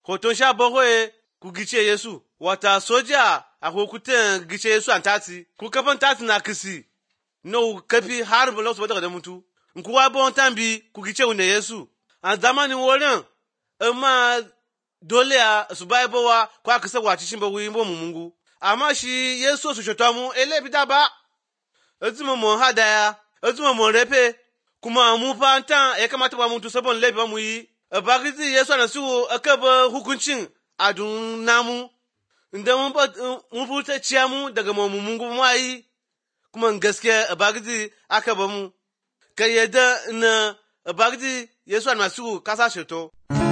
hoton sha bakwai ku gice Yesu, wata soja a hukutan gice Yesu an tati, ku kafan tati na kisi, no kafi har bulo su daga da mutu, in kuwa bon tambi ku gice wune Yesu. A zamanin wurin, amma dole a su bai bawa kwa kisa wace shi ba wuyi bo mu mungu. Amma shi Yesu su shota mu, ele bita ba, ezuma mu hadaya, ezuma mu refe, kuma mu fa tan ya kamata ba mutu sabon laifi ba mu yi. Bagizi Yesu na su aka ba hukuncin a dun namu, inda mun ba mun furta ciya mu daga mu mungu mu yi, kuma gaskiya bagizi aka ba mu. Kai yadda na bagizi Yesu na su kasa sheto.